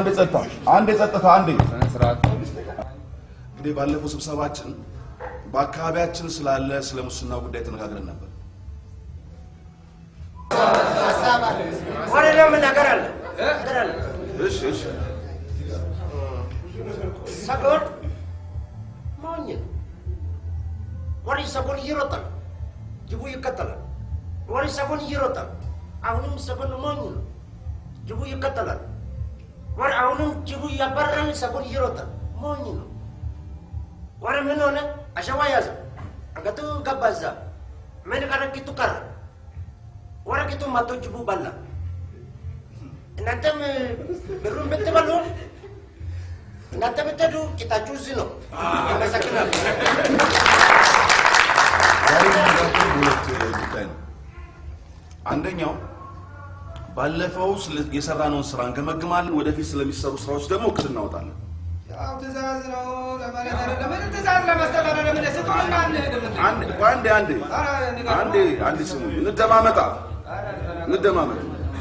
አንዴ ጸጥታ፣ አንዴ ጸጥታ፣ አንዴ ስነ ስርዓት እንግዲህ ባለፈው ስብሰባችን በአካባቢያችን ስላለ ስለ ሙስና ጉዳይ ተነጋግረን ነበር። ወደ ደግሞ ነገር አለ ነገር አለ እሺ እሺ ሰጎን ሞኝ ነው። ወደ ሰጎን እየሮጠ ነው። ጅቡ ይከተላል። ወደ ሰጎን እየሮጠ ነው። አሁንም ሰጎን ሞኝ ነው። ጅቡ ይከተላል። ወደ አሁንም ጅቡ እያባረረን ሰጎን እየሮጠ ነው። ሞኝ ነው። ወደ ምን ሆነ? አሸዋ ያዘ። አንገቱ ገባ እዛ። ምን ቀረ? ቂጡ ቀረ። ወደ ቂጡ መቶ ጅቡ በላ። እናንተም ብሩን ብትበሉ እናንተ ብትሄዱ ቂጣችሁ እዚህ ነው። አመሰግናለሁ። ዛሬ የምንነጋገረው በሁለት ጉዳይ ነው። አንደኛው ባለፈው ስለ- የሰራነውን ስራ እንገመግማለን። ወደፊት ስለሚሰሩ ስራዎች ደግሞ እቅድ እናወጣለን። ያው ትእዛዝ ነው ለማለት አይደለም። ምን ትእዛዝ ለመስጠት አይደለም። ምን ስጡንና እንሄድም እንዴ? አንድ ቆይ አንዴ አንዴ ኧረ ንገረው። አንዴ አንዴ ስሙ፣ እንደማመጣ እንደማመጥ።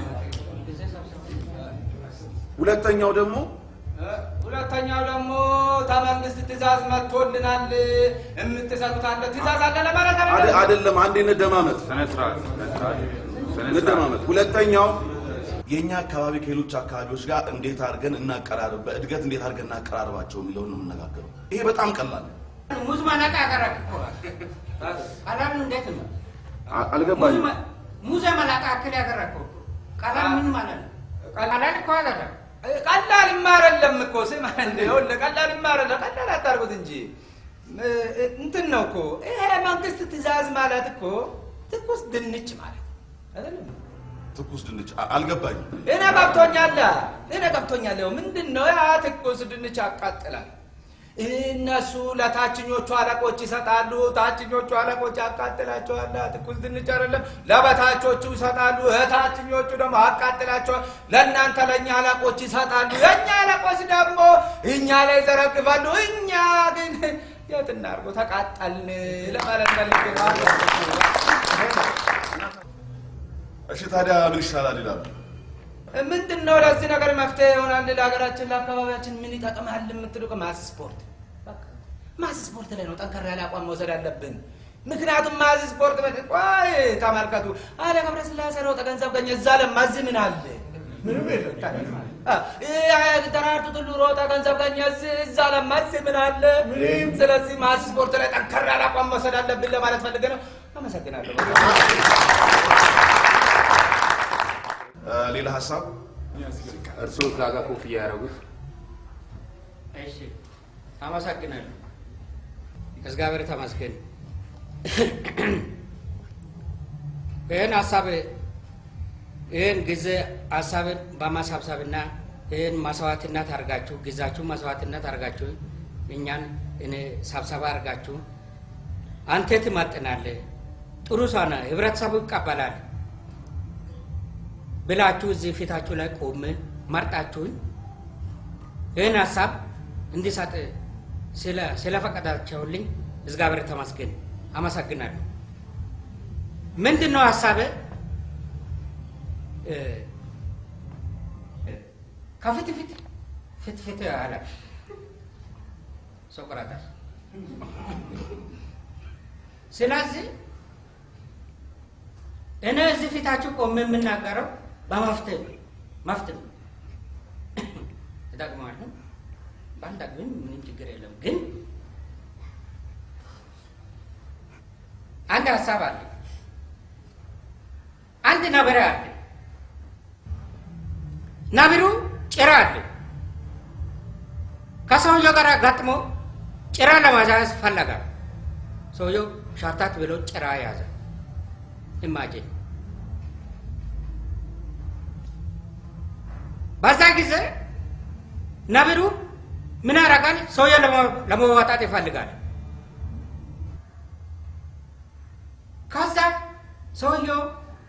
ሁለተኛው ደግሞ ሁለተኛው ደግሞ ከመንግስት ትእዛዝ መጥቶልናል። የምትሰጡት አለ ትእዛዝ አለ ለማለት አደ- አይደለም። አይደለም፣ አንዴ እንደማመጥ ስነ ስርዓት ስነ ስርዓት ስነ ስርዓት እንደማመጥ። ሁለተኛው የእኛ አካባቢ ከሌሎች አካባቢዎች ጋር እንዴት አድርገን እናቀራርብ፣ በእድገት እንዴት አድርገን እናቀራርባቸው የሚለውን ነው የምነጋገረው። ይሄ በጣም ቀላል ነው። ሙዝ መላጣ ያቀረብ እኮ ቀላል እንዴት ነው? አ- አልገባኝም። ሙዘ መላጣ አክል ያቀረብከው ቀላል ምን ማለት ነው? ቀላል እኮ አይደለም። ቀላል አይደለም እኮ ስማ፣ እንደ ይኸውልህ ቀላል አይደለም። ቀላል አታርጉት እንጂ እ- እንትን ነው እኮ ይሄ መንግስት ትእዛዝ ማለት እኮ ትኩስ ድንች ማለት አይደለም። ትኩስ ድንች አ- አልገባኝም። እኔ ገብቶኛል፣ እኔ ገብቶኛል። ይኸው ምንድን ነው ያ ትኩስ ድንች ያቃጥላል። እነሱ ለታችኞቹ አለቆች ይሰጣሉ፣ ታችኞቹ አለቆች ያቃጥላቸዋል። ትኩስ ድንች አይደለም ለበታቾቹ ይሰጣሉ፣ እታችኞቹ ደግሞ ያቃጥላቸዋል። ለእናንተ ለእኛ አለቆች ይሰጣሉ፣ የእኛ አለቆች ደግሞ እኛ ላይ ይዘረግፋሉ። እኛ ግን የት እናድርጎ ተቃጠልን ለማለት ፈልጌ ነው። እሺ ታዲያ ምን ይሻላል ይላሉ። ምንድን ነው ለዚህ ነገር መፍትሄ ይሆናል ለሀገራችን ለአካባቢያችን ምን ይጠቅማል የምትሉ ማስ ስፖርት በቃ ማስ ስፖርት ላይ ነው ጠንከር ያለ አቋም መውሰድ አለብን ምክንያቱም ማስ ስፖርት በ ቆይ ተመልከቱ አለ ገብረ ስላሴ ሮጠ ገንዘብ ገኘ እዛ ለማዝ ምን አለ ምንም የለም አ፣ እ፣ ደራርቱ ቱሉ ሮጠ ገንዘብ ገኘ እዚህ- እዛ ለማዝ ምን አለ ስለዚህ ማስ ስፖርት ላይ ጠንከር ያለ አቋም መውሰድ አለብን ለማለት ፈልገ ነው አመሰግናለሁ እ፣ ሌላ ሀሳብ እርስዎ እዛ ጋር ኮፍያ ያደረጉት እሺ አመሰግናለሁ። እግዚአብሔር ተመስገን። ይህን ሀሳብ ይህን ጊዜ ሀሳብን በማሳብሰብና ይህን መስዋዕትነት አድርጋችሁ ጊዜያችሁ መስዋዕትነት አድርጋችሁ እኛን እኔ ሰብሰባ አድርጋችሁ አንተ ትመጥናለህ፣ ጥሩ ሰው ነህ፣ ህብረተሰቡ ይቀበላል ብላችሁ እዚህ ፊታችሁ ላይ ቆሜ መርጣችሁኝ ይህን ሀሳብ እንዲሰጥ ስለ- ስለፈቀዳቸውልኝ እግዚአብሔር ተመስገን፣ አመሰግናለሁ። ምንድን ነው ሀሳብ? ከፊት ፊት ፊት ፊት አለ ሶቅራጣስ። ስለዚህ እኔ እዚህ ፊታችሁ ቆሜ የምናገረው በመፍትሄ ነው። መፍትሄ ነው እጠቅመዋለሁ። ባንጠቅምም ምንም ችግር የለም። ግን አንድ ሀሳብ አለ። አንድ ነብር አለ። ነብሩ ጭራ አለ። ከሰውየው ጋር ገጥሞ ጭራ ለማዛዝ ፈለጋ። ሰውየው ሻታት ብሎ ጭራ ያዘ። ኢማጂን በዛ ጊዜ ነብሩ ምን ያደርጋል? ሰውየው ለመዋጣት ይፈልጋል። ከዛ ሰውየው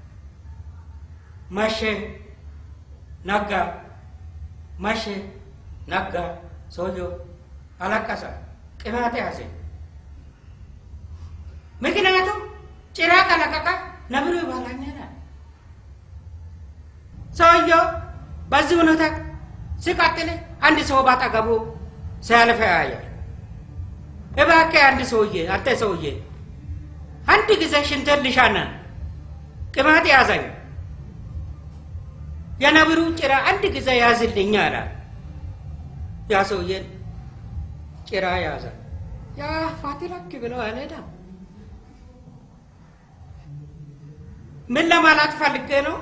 መሸ፣ ነጋ፣ መሸ፣ ነጋ። ሰውየው አለቀሰ፣ ቅማት ያዘ። ምክንያቱም ጭራ ከለቀቀ ነብሩ ይበላኛል። ሰውየው በዚህ ሁኔታ ሲቀጥል አንድ ሰው ባጠገቡ ሲያልፍ ያያል። እባክህ አንድ ሰውዬ አንተ ሰውዬ አንድ ጊዜ ሽንትን ልሻና ቅማት ያዘኝ የነብሩ ጭራ አንድ ጊዜ ያዝልኝ አለ። ያ ሰውዬ ጭራ ያዘ። ያ ፋቲላክ ብለው አልሄዳም። ምን ለማለት ፈልጌ ነው?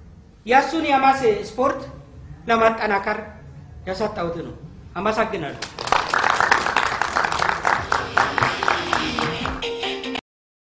የእሱን የማስ ስፖርት ለማጠናከር የሰጠሁት ነው። አመሰግናለሁ።